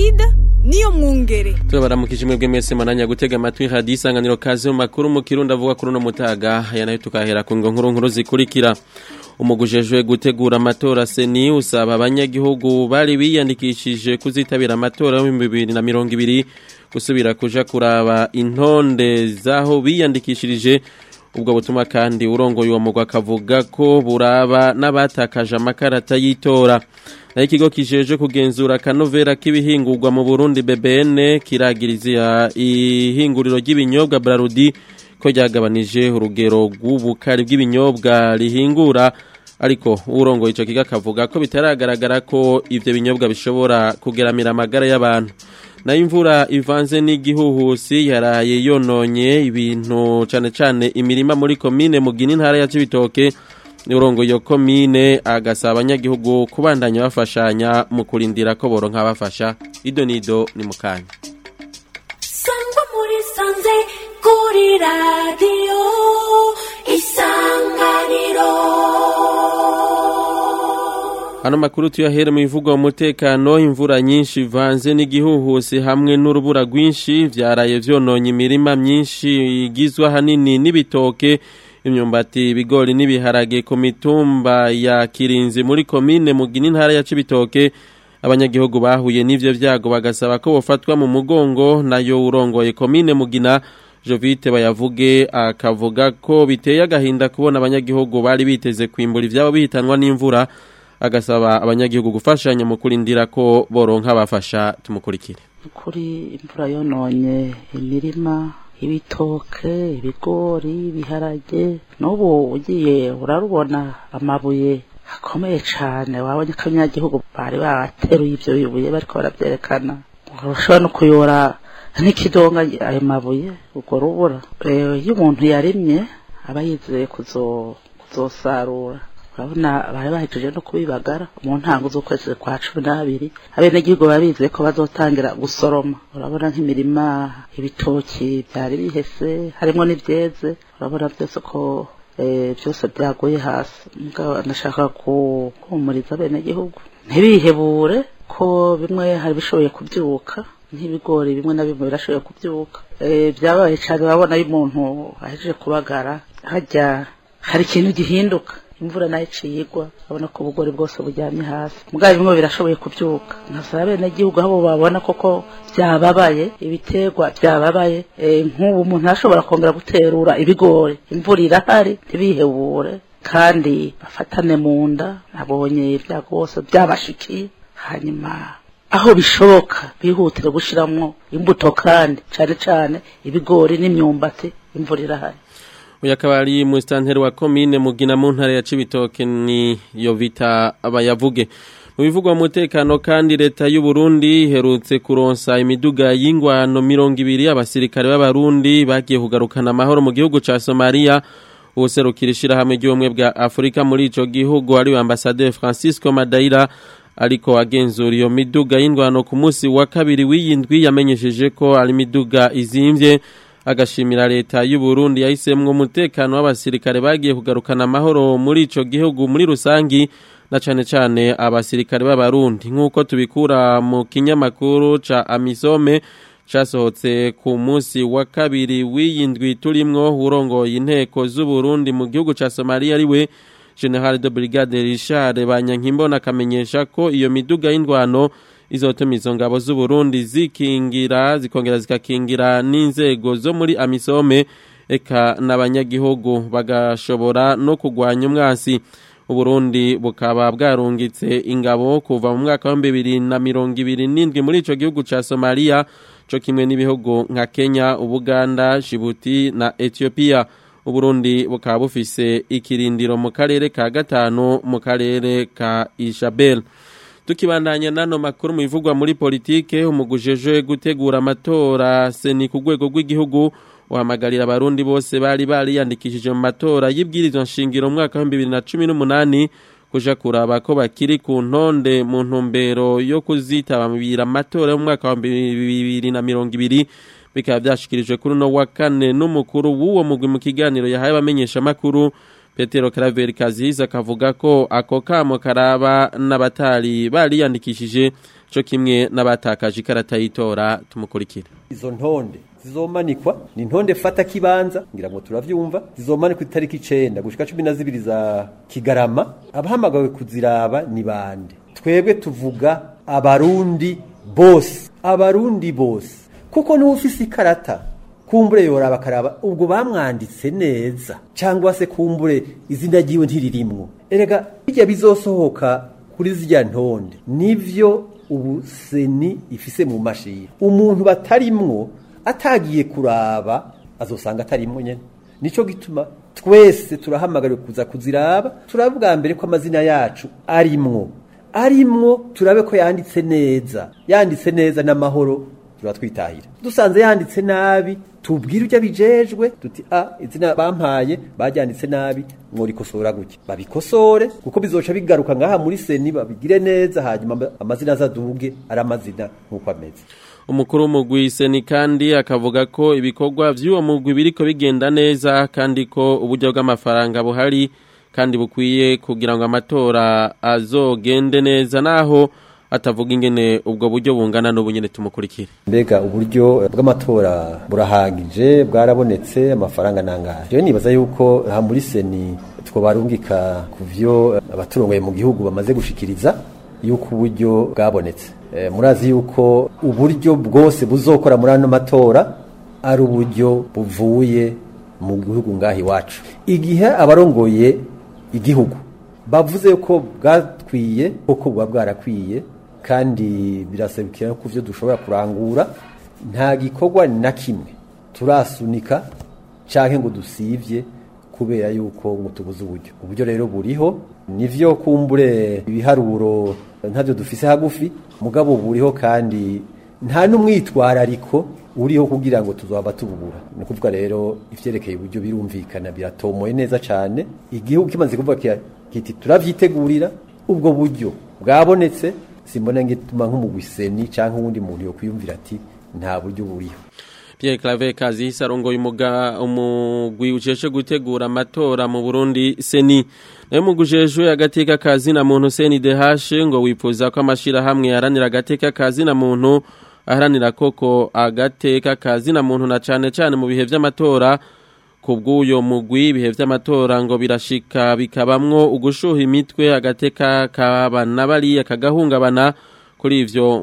Placide niyo mwungere tubaramukije mwebwe mwese mananya gutega amatwi hadi isanganiro kaze mu makuru mu kirundi avuga kuri uno mutaga aya nayo tukahera ku ngo nkuru nkuru zikurikira umugujejwe gutegura amatora seni usaba abanyagihugu bari biyandikishije kuzitabira amatora yo mu bibiri na mirongo ibiri gusubira kuja kuraba intonde z'aho biyandikishirije ubwo butuma kandi urongoye uwo mugwa akavuga ko buraba n'abatakaje amakarata y'itora naho ikigo kijeje kugenzura akanovera k'ibihingurwa mu burundi bbn kiragiriza ihinguriro ry'ibinyobwa brarudi ko ryagabanije urugero rw'ubukari bw'ibinyobwa rihingura ariko urongoye icyo kigo akavuga ko bitaragaragara ko ibyo binyobwa bishobora kugeramira amagara y'abantu nayo imvura ivanze n'igihuhusi yaraye yononye ibintu cyane cyane imirima muri komine mugina intara ya cibitoke urongo iyo komine agasaba abanyagihugu kubandanya bafashanya mu kurindira ko boronka bafasha ido nido ni mukanya sangwa muri sanze kuri radiyo isanganiro Hano makuru tuyahere mu bivugwa umutekano imvura nyinshi ivanze n'igihuhusi hamwe n'urubura rwinshi vyaraye vyononye imirima myinshi igizwe hanini n'ibitoke imyumbati ibigori n'ibiharage ku mitumba ya Kirinzi muri komine mugina intara ya Cibitoke abanyagihugu bahuye n'ivyo vyago bagasaba ko bofatwa mu mugongo nayo urongoye komine mugina Jovite bayavuge akavuga ko biteye agahinda kubona abanyagihugu bari biteze kwimbura ivyabo bihitanwa n'imvura agasaba abanyagihugu gufashanya mu kurindira ko boronka abafasha tumukurikire kuri imvura yononye imirima ibitoke ibigori ibiharage n'ubu ugiye urarubona amabuye akomeye cyane wabonye ko abanyagihugu bari bateruye ibyo bibuye bariko barabyerekana ushobora no kuyora n'ikidonga ayo mabuye urwo rubura iyo umuntu yarimye aba yizeye kuzosarura urabona bari bahejeje no kubibagara mu ntango z'ukwezi kwa cumi n'abiri abenegihugu baba bizeye ko bazotangira gusoroma urabona nk'imirima ibitoki byari bihese harimo n'ibyeze urabona byose ko byose byaguye hasi ndashaka guhumuriza abenegihugu ntibihebure ko bimwe hari bishoboye kubyuka nk'ibigori bimwe na bimwe birashoboye kubyuka byabaye cyane urabona iyo umuntu ahejeje kubagara hajya hari ikintu gihinduka imvura nayo iciye igwa urabona ko ubugori bwose buryamye hasi mugabo bimwe birashoboye kubyuka nkasaba abenegihugu aho babona koko byababaye ibiterwa byababaye nk'ubu umuntu arashobora kongera guterura ibigori imvura irahari ntibihebure kandi bafatane mu nda nabonye ibyago bose byabashikiye hanyuma aho bishoboka bihutire gushyiramo imbuto kandi cyane cyane ibigori n'imyumbati imvura irahari uyu akaba ari musitanteri wa komine mugina mu ntara ya cibitoke ni yovita abayavuge mu bivugwa umutekano kandi leta y'u Burundi iherutse kuronsa imiduga y'ingwano mirongo ibiri abasirikare b'abarundi bagiye kugarukana amahoro mu gihugu ca Somalia ubuserukira ishirahamwe ry'ubumwe bwa Afurika muri ico gihugu ari ambasaderi Francisco Madaira ariko agenzura iyo miduga y'ingwano ku munsi wa kabiri w'iyindwi yamenyesheje ko ari imiduga izimvye agashimira leta y'u Burundi yahisemwe umutekano w'abasirikare bagiye kugarukana amahoro muri ico gihugu muri rusangi na cane cane abasirikare b'abarundi nk'uko tubikura mu kinyamakuru ca Amisome casohotse ku munsi wa kabiri w'iyindwi turimwo urongoye inteko z'u Burundi mu gihugu ca Somalia ariwe General de Brigade Richard Banyankimbona akamenyesha ko iyo miduga y'indwano izotuma izo ngabo z'u Burundi zikingira zikongera zikakingira n'inzego zo muri Amisome eka n'abanyagihugu bagashobora no kugwanya umwasi Uburundi bukaba bwarungitse ingabo kuva mu mwaka wa 2027 muri ico gihugu ca Somalia co kimwe n'ibihugu nka Kenya, Ubuganda, Djibouti na Ethiopia. Uburundi bukaba bufise ikirindiro mu karere ka gatanu mu karere ka Isabel. tukibandanya nano makuru mu bivugwa muri politike umugujejwe gutegura amatora seni ku rwego rw'igihugu uhamagarira abarundi bose bari bariyandikishije mu matora y'ibwirizwa nshingiro mu mwaka wa 2018 kuja kuraba ko bakiri ku ntonde mu ntumbero yo kuzitabira amatora yo mu mwaka wa 2020 bikaba byashikirijwe kuri no wa kane n'umukuru w'uwo mugwi mu kiganiro yahaye abamenyesha makuru Petero Claver Kaziza akavuga ko ako kamo karaba n'abatari bariyandikishije cyo kimwe n'abatakaje ikarata y'itora tumukurikira izo ntonde zizomanikwa ni ntonde fata kibanza ngira ngo turavyumva zizomanikwa itariki 9 gushika 12 za Kigarama abahamagawe kuziraba ni bande twebwe tuvuga abarundi bose abarundi bose kuko niwe ufise ikarata kumbure yoraba karaba ubwo bamwanditse neza cyangwa se kumbure izina ryiwe ntiririmwo erega bijya bizosohoka kuri zirya ntonde nivyo ubu seni ifise mu mashini umuntu batarimwo atagiye kuraba azosanga atarimwo nyene nico gituma twese turahamagariwe kuza kuziraba turavuga mbere ko amazina yacu arimwo arimwo turabe ko yanditse neza yanditse neza n'amahoro turatwitahira dusanze yanditse nabi tubwire ujya bijejwe tuti a izina bampaye baryanditse nabi mworikosora gutya babikosore kuko bizoca bigaruka ngaha muri seni babigire neza hanyuma amazina azaduge ari amazina nk'uko ameze umukuru w'umugwi seni kandi akavuga ko ibikorwa by'uwo mugwi biriko bigenda neza kandi ko uburyo bw'amafaranga buhari kandi bukwiye kugira ngo amatora azogende neza naho atavuga ingene ubwo buryo bungana n'ubunyene tumukurikire mbega uburyo bw'amatora burahagije bwarabonetse amafaranga nangahe rero nibaza yuko aha muri seni twobarungika ku vyo abaturongoye mu gihugu bamaze gushikiriza yuko uburyo bwabonetse e, murazi yuko uburyo bwose buzokora muri ano matora ari uburyo buvuye mu gihugu ngaha iwacu igihe abarongoye igihugu bavuze ko bwatwiye koko buba bwarakwiye kandi birasabikira ko byo dushobora kurangura nta gikorwa na kimwe turasunika cyangwa ngo dusibye kubera yuko ngo tubuze uburyo uburyo rero buriho nivyo kumbure ibiharuro ntabyo dufise hagufi mugabo buriho kandi nta n'umwitwarariko uriho kugira ngo tuzaba tububura ni kuvuga rero ivyerekeye uburyo birumvikana biratomoye neza cyane igihugu kimaze kuvuga kiti turavyitegurira ubwo buryo bwabonetse simbona ngituma nk'umugwiseni cyangwa uwundi muntu yo kwiyumvira ati nta buryo buriho Pierre Claver Kazisa arongoye umuga umugwi uceshe gutegura amatora mu Burundi seni nayo mugujejwe agateka kazi na muntu seni dehashe ngo wifuza ko amashira hamwe yaranira agateka kazi na muntu aharanira koko agateka kazi na muntu na cane cane mu bihe vy'amatora kubw'uyo mugwi ibihe vy'amatora ngo birashika bikabamwo ugushuha imitwe agateka kabana bariya kagahungabana kuri ivyo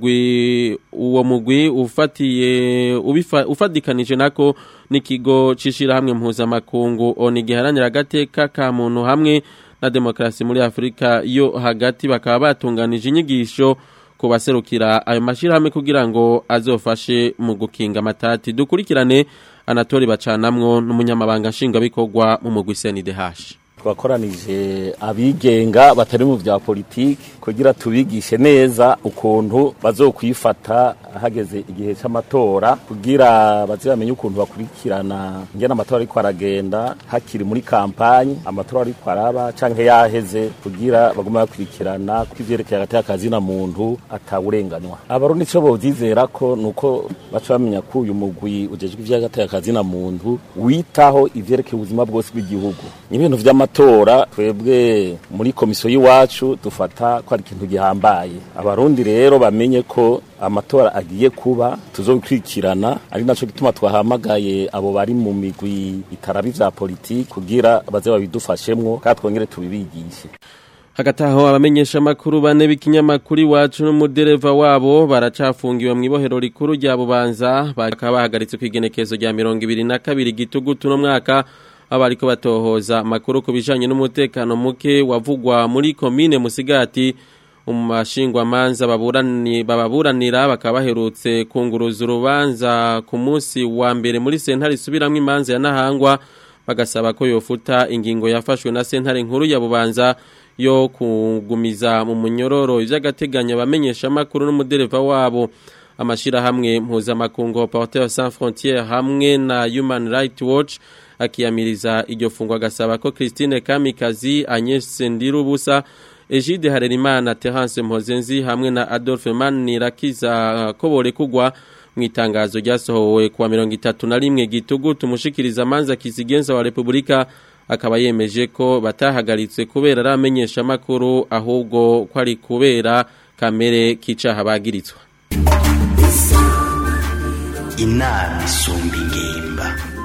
umugwi uwo mugwi ufatiye ubifa, ufadikanije nako n'ikigo cishira hamwe mpuzamakungu oni giharanira agateka ka muntu hamwe na demokrasi muri Afrika yo hagati bakaba batunganije inyigisho kubaserukira ayo mashirahamwe kugira ngo azofashe mu gukinga amatati dukurikirane anatori bacanamwo n'umunyamabanga nshingwabikorwa mu mugwi CNDH twakoranije abigenga batari mu bya politiki kugira tubigishe neza ukuntu bazokwifata hageze igihe cy'amatora kugira bazamenye ukuntu bakurikirana ngena amatora ariko aragenda hakiri muri kampanyi amatora ariko araba canke yaheze kugira bagume bakurikirana ko ivyerekeye hagati y'akazi na muntu atawurenganywa abarundi ico bovyizera ko nuko baca bamenya ko uyu mugwi ujejwe ivy'hagati y'akazi na muntu witaho ivyerekeye ubuzima bwose bw'igihugu ibintu vy'amatora twebwe muri komisiyo y'iwacu dufata ko ari ikintu gihambaye abarundi rero bamenye ko amatora agiye kuba tuzobikurikirana ari naco gituma twahamagaye abo bari mu migwi itarabi vya politiki kugira baze babidufashemwo kandi twongere tubibigishe hagati aho abamenyesha amakuru bane b'ikinyamakuru iwacu n'umudereva wabo baracafungiwe mu ibohero rikuru rya bubanza bakaba bahagaritse ku igenekezo rya mirongo ibiri na kabiri gitugutu no mwaka abo ariko batohoza amakuru ku bijanye n'umutekano muke wavugwa muri komine musigati umashingwamanza baburani bababuranira bakaba baherutse kunguruza urubanza ku munsi wa mbere muri sentare isubiramwo imanza ya Nahangwa bagasaba ko yofuta ingingo yafashwe na sentare nkuru ya Bubanza yo kugumiza mu munyororo ivy'agateganyo bamenyesha amakuru n'umudereva wabo amashirahamwe mpuzamakungu Porteurs Sans Frontières hamwe na Human Rights Watch akiyamiriza iryo fungwa agasaba ko Christine Kamikazi Agnes Ndirubusa Egide Harerimana Terence Mpozenzi hamwe na Adolphe Manirakiza ko borekugwa mu itangazo ryasohowe kuwa mirongo itatu na rimwe gitugu tumushikiriza amanza kizigenza wa Republika akaba yemeje ko batahagaritse kubera ari amenyesha amakuru ahubwo ko ari kubera kamere k'icaha bagiritswa inama isumba ingimba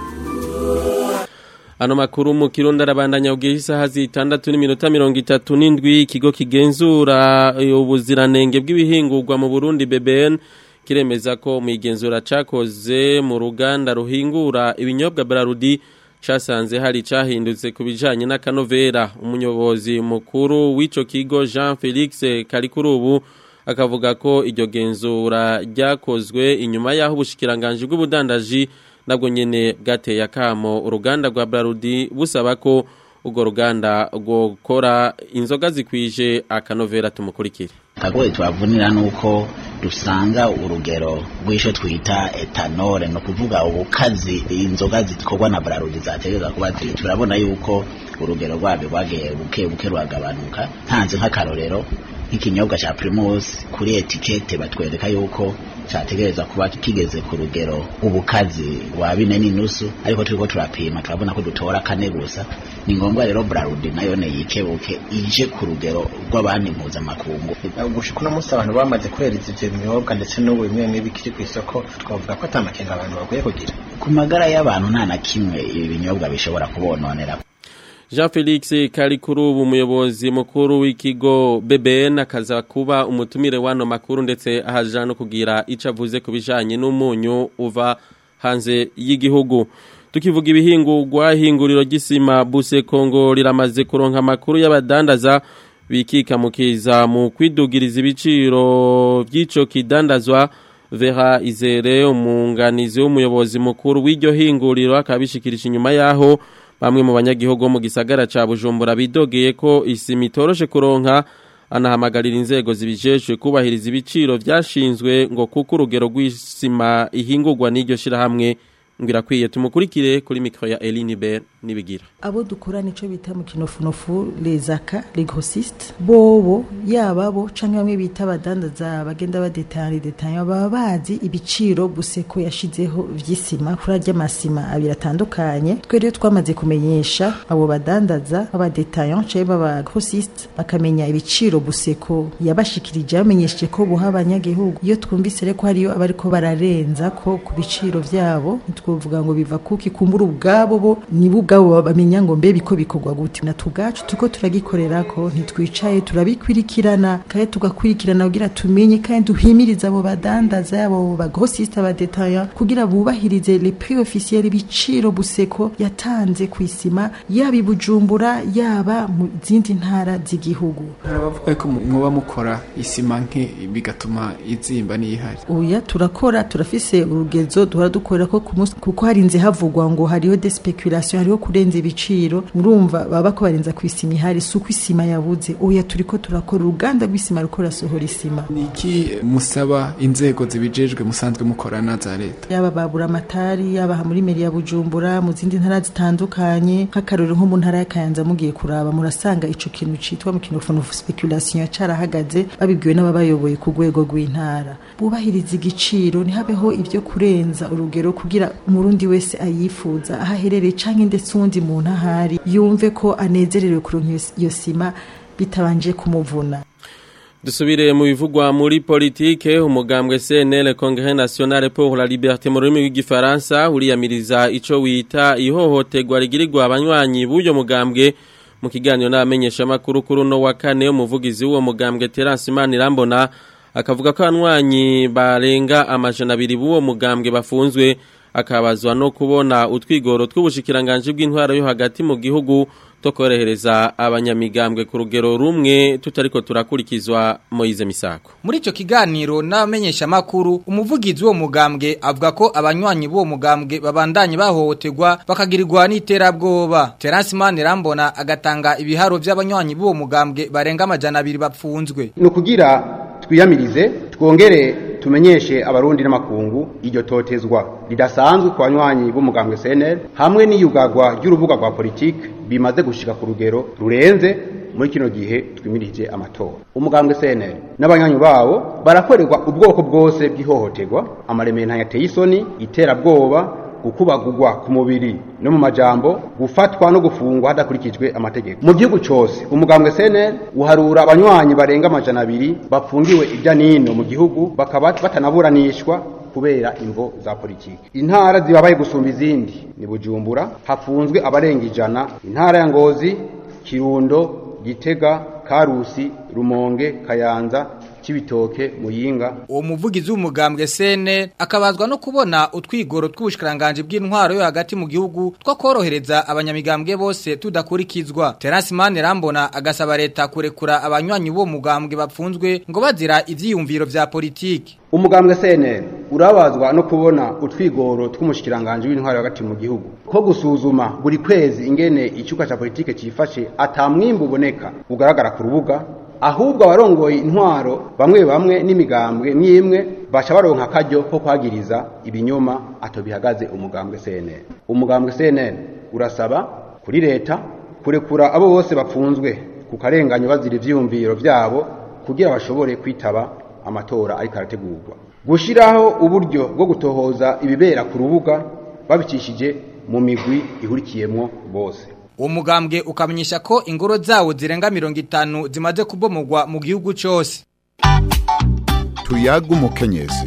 Ano makuru mu kirundi arabandanya ubwiye isaha zitandatu n'iminota mirongo itatu n'indwi ikigo kigenzura ubuziranenge bw'ibihingurwa mu Burundi BBN kiremeza ko mu igenzura cakoze mu ruganda ruhingura ibinyobwa Brarudi casanze hari cahindutse ku bijanye n'akanovera umuyobozi mukuru w'ico kigo Jean Felix Karikurubu akavuga ko iryo genzura ryakozwe inyuma y'aho ubushikiranganje bw'ubudandaji nabwo nyene bwateye akamo uruganda rwa Brarudi busaba ko urwo ruganda rwokora inzoga zikwije akanovera tumukurikire akagoye tubavunira nuko dusanga urugero rw'isho twita etanole no kuvuga ubukazi inzoga zikorwa na Brarudi zategeza kuba ziri turabona yuko urugero rwabyo rwagiye buke buke rwagabanuka ntanze nk'akarorero nk'ikinyobwa cya Primus kuri etikete batwereka yuko cyategereza kuba kigeze ku rugero ubukazi wa bine n'inusu ariko turiko turapima turabona ko dutora kane gusa ni ngombwa rero Brarudi nayo ne yikebuke ije ku rugero rw'abandi mpuzamakungu gushika uno munsi abantu bamaze kwereza ivyo binyobwa ndetse n'ubu bimwe bimwe bikiri ku isoko twavuga ko atamakenga abantu bakwiye kugira ku magara y'abantu nta na kimwe ibi binyobwa bishobora kubononera Jean Felix Karikurubu umuyobozi mukuru w'ikigo BBN akaza kuba umutumire wano makuru ndetse ahaja no kugira ico avuze kubijanye n'umunyu uva hanze y'igihugu tukivuga ibihingurwa hinguriro ry'isima buse Kongo riramaze kuronka makuru y'abadandaza bikika mukiza mu kwidugiriza ibiciro by'ico kidandazwa Vera Izere umunganizi w'umuyobozi mukuru w'iryo hinguriro akabishikirije inyuma yaho bamwe mu banyagihugu mu gisagara ca Bujumbura bidogeye ko isima itoroshe kuronka anahamagarira inzego zibijejwe kubahiriza ibiciro vyashinzwe ngo kuko urugero rw'isima ihingurwa n'iryo shirahamwe ngirakwiye tumukurikire kuri mikro ya Eline Ber nibigira abo dukora nico bita mu kinofunofu les aka les grossistes bobo yaba bo canke bamwe bita abadandaza bagenda badetanya detanya baba bazi ibiciro buseko yashizeho vy'isima kuri arya masima abiri atandukanye twe rero twamaze kumenyesha abo badandaza abadetanya canke baba grossistes bakamenya ibiciro buseko yabashikirije bamenyesheje ko buha abanyagihugu iyo twumvise reko hariyo abariko bararenza ko ku biciro vyabo twovuga ngo biva kuki kumbura ubwabo bo nibo ubwabo bamenya ngo mbe biko bikorwa gute na tugacu tuko turagikorera ko ntitwicaye turabikwirikirana kandi tugakwirikirana kugira tumenye kandi duhimiriza abo badandaza yabo ba grossiste abadetaya kugira bubahirize les prix officiels ibiciro buseko yatanze ku isima yaba ibujumbura yaba mu zindi ntara z'igihugu harabavuga ko muba mukora isima nke bigatuma izimba n'ihari oya turakora turafise urugezo duhora dukorera ko ku munsi kuko harinze havugwa ngo hariho de speculation hariho kurenza ibiciro murumva baba ko barenza ku isima ihari suko isima yabuze oya turiko turakora uruganda rw'isima ruko rasohora isima niki musaba inzego zibijejwe musanzwe mukorana za leta yaba babura amatari yaba muri meri ya Bujumbura mu zindi ntara zitandukanye nk'akarorero nko mu ntara ya Kayanza mugiye kuraba murasanga ico kintu citwa mu kinofono speculation carahagaze babibwiwe n'ababayoboye ku rwego rw'intara bubahiriza igiciro ntihabeho ibyo kurenza urugero kugira umurundi wese ayifuza aho aherereye canke ndetse uwundi muntu ahari yumve ko anezerewe kuronka iyo sima bitabanje kumuvuna Dusubire mu bivugwa muri politike umugambwe CNL Congrès National pour la Liberté mu rurimi rw'igifaransa uriyamiriza ico wita ihohoterwa rigirirwa abanywanyi b'uyo mugambwe mu kiganiro n'abamenyesha makuru kuri no wa kane umuvugizi w'uwo mugambwe Terence Manirambona akavuga ko abanywanyi barenga amajana abiri b'uwo mugambwe bafunzwe akabazwa no kubona utwigoro tw'ubushikiranganje bw'intwaro yo hagati mu gihugu to korohereza abanyamigambwe ku rugero rumwe tutariko turakurikizwa Moize Misako muri ico kiganiro n'abamenyesha makuru umuvugizi wo mugambwe avuga ko abanywanyi b'uwo mugambwe babandanye bahohoterwa bakagirirwa n'iterabwoba Terence Manirambona agatanga ibiharo by'abanywanyi b'uwo mugambwe barenga amajana abiri bapfunzwe no kugira twiyamirize twongere tumenyeshe abarundi n'amakungu iryo totezwa ridasanzwe ku banywanyi b'umugambwe CNL hamwe n'iyugagwa ry'urubuga rwa politike bimaze gushika ku rugero rurenze muri kino gihe twimirije amatora umugambwe CNL n'abanywanyi bawo barakorerwa ubwoko bwose bw'ihohoterwa amaremero yateye isoni iterabwoba gukubagurwa ku mubiri no mu majambo gufatwa no gufungwa hadakurikijwe amategeko mu gihugu cyose umugambwe CNL uharura abanywanyi barenga amajana abiri bafungiwe irya nino mu gihugu bakaba batanaburanishwa kubera imvo za politiki intara zibabaye gusumba izindi ni bujumbura hafunzwe abarenga ijana intara ya ngozi kirundo gitega karusi rumonge kayanza cibitoke muyinga uwo muvugizi w'umugambwe sene akabazwa no kubona utwigoro tw'ubushikiranganje bw'intwaro yo hagati mu gihugu two korohereza abanyamigambwe bose tudakurikizwa Terence Mane Rambona agasaba leta kurekura abanywanyi bo mugambwe bapfunzwe ngo bazira ivyiyumviro vya politiki umugambwe CNL urabazwa no kubona utwigoro tw'umushikiranganje w'intwaro hagati mu gihugu ko gusuzuma buri kwezi ingene icyuka ca politike cifashe atamwimbu uboneka ugaragara ku rubuga ahubwo abarongoye intwaro bamwe bamwe n'imigambwe mwimwe baca baronka akaryo ko kwagiriza ibinyoma atobihagaze umugambwe CNL umugambwe CNL urasaba kuri leta kurekura abo bose bapfunzwe ku karenganyo bazira ivyiyumviro vyabo kugira bashobore kwitaba amatora ariko arategurwa gushiraho uburyo bwo gutohoza ibibera ku rubuga babicishije mu migwi ihurikiyemwo bose uwo mugambwe ukamenyesha ko ingoro zawo zirenga mirongo itanu zimaze kubomogwa mu gihugu cyose tuyaga umukenyezi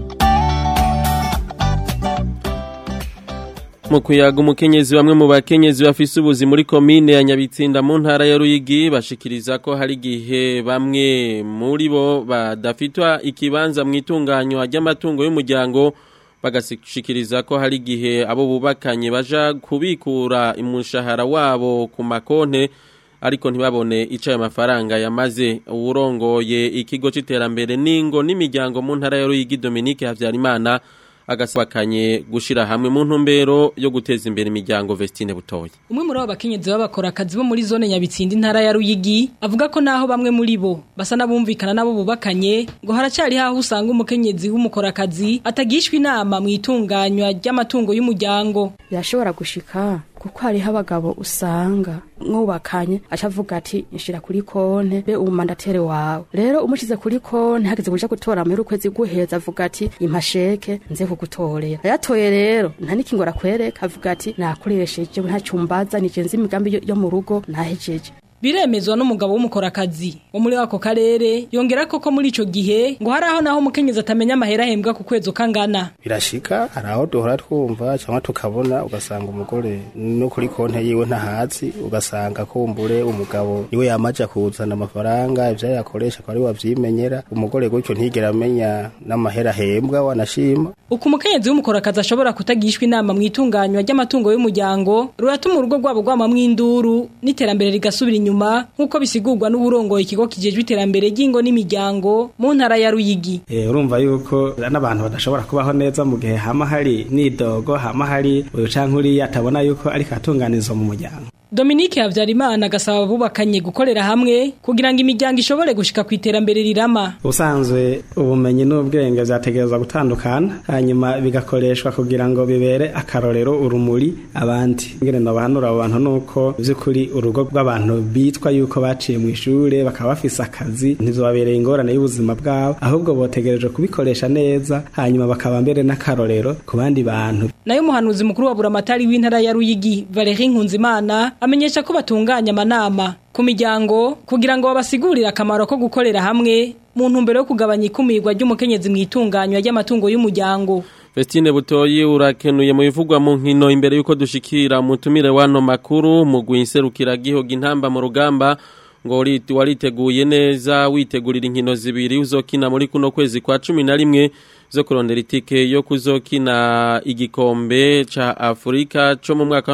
mu kuyaga umukenyezi bamwe mu bakenyezi bafise ubuzi muri komine ya nyabitsinda mu ntara ya ruyigi bashikiriza ko hari igihe bamwe muri bo badafitwa ikibanza mu itunganywa ry'amatungo y'umuryango bagashikiriza ko hari igihe abo bubakanye baja kubikura umushahara wabo ku makonte ariko ntibabone ico ayo mafaranga yamaze uwurongoye ikigo c'iterambere n'ingo n'imiryango mu ntara ya Ruyigi Dominique Havyarimana agasabakanye gushira hamwe mu ntumbero yo guteza imbere imiryango Vestine Butoyi umwe muri abo bakenyezi b'abakora akazi bo muri zone nyabitsinda intara ya Ruyigi avuga ko naho bamwe muri bo basa nabumvikana nabo bubakanye ngo haracari haho usanga umukenyezi w'umukora akazi atagishwa inama mu itunganywa ry'amatungo y'umuryango birashobora gushika kuko hariho abagabo usanga mwubakanye acavuga ati nshira kuri konte be umandatere wawe rero umushize kuri konte hageze kuja gutora muri ukwezi guheza avuga ati impasheke nze kugutorera ayatoye rero nta nikingora kwereka avuga ati nakoresheje nta cyumbaza nijenze imigambi yo mu rugo nahejeje biremezwa n'umugabo w'umukorakazi wo muri ako karere yongera ko ko muri ico gihe ngo hari aho naho umukenyezi atamenya amahera ahembwa ku kwezi ukangana birashika hari aho duhora twumva cyangwa tukabona ugasanga umugore no kuri konte yiwe ntahazi ugasanga kumbure umugabo niwe yamaja kuzana amafaranga ivyo yakoresha ko ari wavyimenyera umugore gutyo ntigera amenya n'amahera ahembwa wanashima uko umukenyezi w'umukorakazi ashobora kutagishwa inama mu itunganywa ry'amatungo y'umuryango ruratuma urugo rwabo rwamamwo induru n'iterambere rigasubira inyuma inyuma nk'uko bisigurwa n'uburongoye ikigo kijejwe iterambere ry'ingo n'imiryango mu ntara ya Ruyigi eh urumva yuko n'abantu badashobora kubaho neza mu gihe hama hari nidogo hama hari uyu canke uriya atabona yuko ariko atunganirizwa mu muryango Dominique Havyarimana agasaba abubakanye gukorera hamwe kugira ngo imiryango ishobore gushika ku iterambere rirama ubusanzwe ubumenyi n'ubwenge vyategerezwa gutandukana hanyuma bigakoreshwa kugira ngo bibere akarorero urumuri abandi ngene nobahanura abo bantu nuko vy'ukuri urugo rw'abantu bitwa yuko baciye mu ishure bakaba bafise akazi ntivyobabereye ingorane y'ubuzima bwabo ahubwo botegereje kubikoresha neza hanyuma bakaba mbere n'akarorero ku bandi bantu nayo umuhanuzi mukuru wa buramatari w'intara ya Ruyigi Valerie Nkunzimana amenyesha ko batunganya amanama ku miryango kugira ngo babasigurire akamaro ko gukorera hamwe mu ntumbero yo kugabanya ikumirwa ry'umukenyezi mu itunganywa ry'amatungo y'umuryango Vestine Butoyi urakenuye mu bivugwa mu nkino imbere yuko dushikira umutumire wano makuru mu gwinserukira gihoga intamba mu rugamba ngo wariteguye neza witegurira inkino zibiri uzokina muri kuno kwezi kwa cumi na rimwe zo kurondera itike yo kuzokina igikombe ca Afrika co mu mwaka wa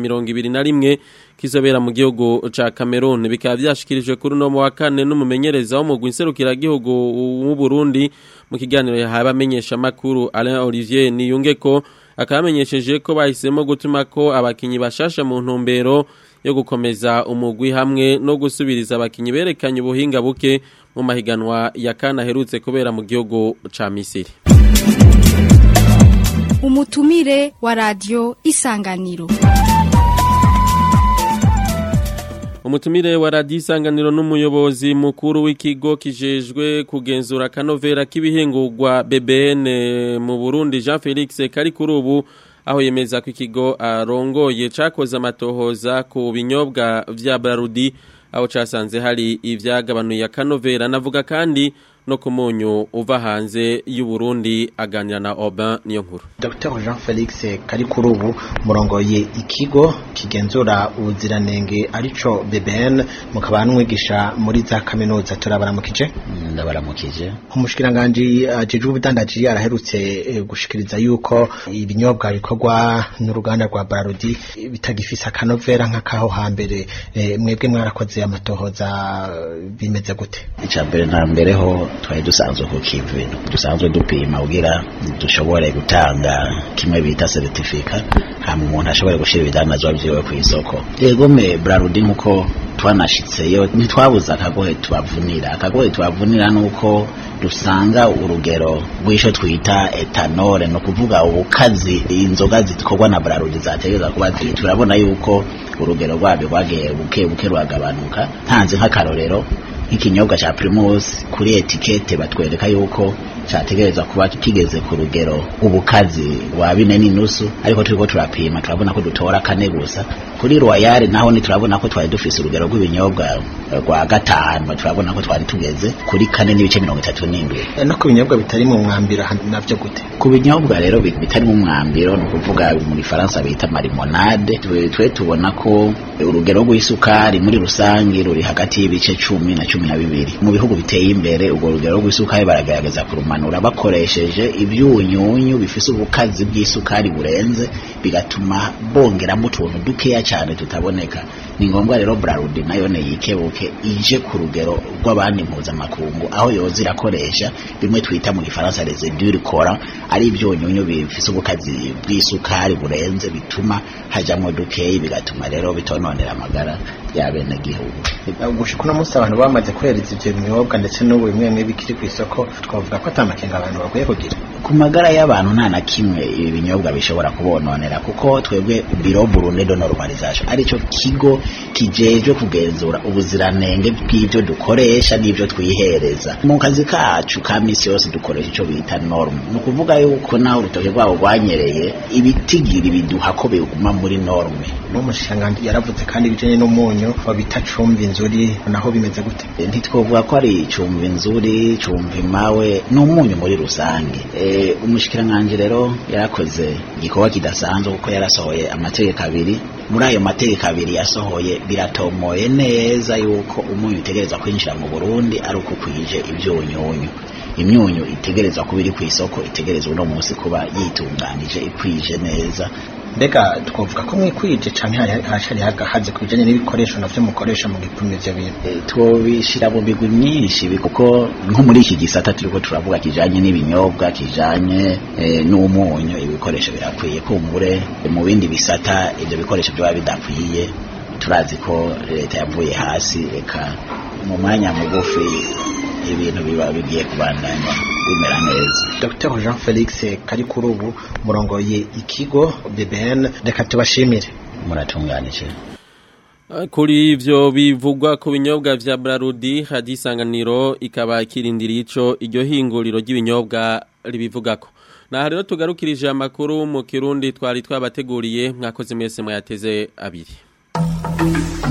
2021 kizobera mu gihugu ca Cameroon bikaba byashikirijwe kuri no mu wa kane n'umumenyereza wo mu gwinserukira gihugu mu Burundi mu kiganiro yahaye amenyesha makuru Alain Olivier Niyungeko akamenyesheje ko bahisemo gutuma ko abakinyi bashasha mu ntumbero yo gukomeza umugwi hamwe no gusubiriza abakinyi berekanye ubuhinga buke mu mahiganwa ya kana herutse kubera mu gihugu ca Misiri umutumire wa radio isanganiro umutumire wa radiyo isanganiro n'umuyobozi mukuru w'ikigo kijejwe kugenzura akanovera k'ibihingurwa BBN mu Burundi Jean Felix kari kuri ubu aho yemeza ko ikigo arongoye cakoze amatohoza ku binyobwa vya Brarudi aho casanze hari ivyagabanuye akanovera navuga kandi no ku munyu uva hanze y'u Burundi aganira na Aubin niyo nkuru Dr Jean Felix Karikurubu murongoye ikigo kigenzura ubuziranenge arico BBN mukaba n'umwigisha muri za kaminuza turabaramukije ndabaramukije umushikiranganje ajejwe ubudandaji araherutse eh, gushikiriza yuko ibinyobwa bikorwa n'uruganda rwa Barodi bitagifisa akanovera nk'akaho hambere eh, mwebwe mwarakoze amatohoza bimeze gute icya mbere na mbere ho twari dusanzwe ku kivi dusanzwe dupima kugira dushobore gutanga kimwe bita certificate hama umuntu ashobore gushyira ibidandazwa vyiwe ku isoko yego me brarudi nkuko twanashitseyo ntitwabuze akagohe tubavunira akagohe tubavunira nuko dusanga urugero rw'isho twita etanole no kuvuga ubukazi inzoga zikorwa na brarudi zategereza kuba ziri turabona yuko urugero rwabyo rwagiye buke buke rwagabanuka ntanze nk'akarorero nk'ikinyobwa cha Primus kuri etikete batwereka yuko cyategerezwa kuba kigeze ku rugero ubukazi wa bine n'inusu ariko turiko turapima turabona ko dutora kane gusa kuri Royal naho ni turabona ko twari dufise urugero rw'ibinyobwa rwa gatanu turabona ko twari tugeze kuri kane n'ibice mirongo itatu n'indwi no ku binyobwa bitari mu mwambiro navyo gute ku binyobwa rero bitari mu mwambiro ni ukuvuga muri Faransa bita marimonade twe tubona ko urugero rw'isukari muri rusange ruri hagati y'ibice cumi na cumi na bibiri mu bihugu biteye imbere urwo rugero rw'isukari baragerageza kurumanura bakoresheje ibyunyunyu bifise ubukazi bw'isukari burenze bigatuma bongeramo utuntu dukeya cyane tutaboneka ni ngombwa rero Brarudi nayo ne yikebuke ije ku rugero rw'abandi mpuzamakungu aho yoza irakoresha bimwe twita mu gifaransa residure cola ari ibyunyunyu bifise ubukazi bw'isukari burenze bituma hajamwo dukeyi bigatuma rero bitononera amagara y'abenegihugu gushika uno munsi abantu bamaze kuhereza ivyo binyobwa ndetse n'ubu bimwe bimwe bikiri ku isoko twavuga ko atamakenga abantu bakwiye kugira ku magara y'abantu nta na kimwe ibi binyobwa bishobora kubononera kuko twebwe biro Burundi de normalisation arico kigo kijejwe kugenzura ubuziranenge bw'ivyo dukoresha n'ivyo twihereza mu kazi kacu ka misi yose dukoresha ico bita norme ni ukuvuga yuko naho urutoke rwabo rwanyereye ibitigiri biduha ko biguma muri norme n'umushikiranganji yaravuze kandi ibijanye n'umunyu babita cumva inzuri naho bimeze gute ntitwovuga ko ari cumva inzuri cumva imawe n'umunyu muri rusange e, umushikiranganje rero yarakoze igikorwa kidasanzwe kuko yarasohoye amategeko abiri muri ayo mategeko abiri yasohoye biratomoye neza yuko umunyu utegerezwa kwinjira mu Burundi ari uko kwije ivyunyunyu imyunyu itegerezwa kuba iri ku isoko itegerezwa uno munsi kuba yitunganije ikwije neza mbega twavuga ko mwikwije canke hashari hagahaze ku bijanye n'ibikoresho navyo mukoresha mu gipimo ivyo bintu twobishira mu migwi myinshi kuko nko muri iki gisata turiko turavuga kijanye n'ibinyobwa kijanye e, n'umunyu ibikoresho birakwiye kumbure mu bindi bisata ivyo bikoresho vyoba bidakwiye turazi ko leta yavuye hasi eka mu mwanya mugufi ibintu biba bigiye kubandanya bimera neza Dr Jean Felix Karikurubu murongoye ikigo BBN reka tubashimire muratunganije kuri ivyo bivugwa ku binyobwa vya Brarudi hadisanganiro ikaba kirindiriye ico iryo hinguriro ry'ibinyobwa ribivugako na rero tugarukirije amakuru mu kirundi twari twabateguriye mwakoze mwese mwayateze abiri